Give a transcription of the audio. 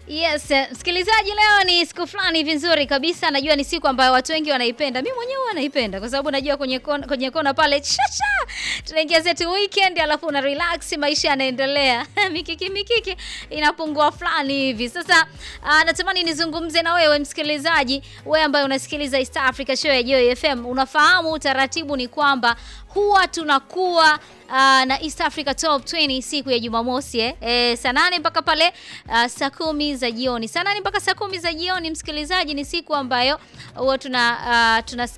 Yes, eh, msikilizaji, leo ni siku fulani hivi nzuri kabisa. Najua ni siku ambayo watu wengi wanaipenda. Mimi mwenyewe huwa naipenda kwa sababu najua kwenye kona, kwenye kona pale chacha tunaingia zetu weekend, alafu una relax, maisha yanaendelea mikiki mikiki inapungua fulani hivi. Sasa uh, natamani nizungumze na wewe msikilizaji, wewe ambaye unasikiliza East Africa Show ya Joy FM, unafahamu utaratibu ni kwamba huwa tunakuwa uh, na East Africa Top 20 siku ya Jumamosi eh, eh, saa nane mpaka pale uh, saa kumi za jioni. Saa nane mpaka saa kumi za jioni, msikilizaji, ni siku ambayo huwa tuna uh, tuna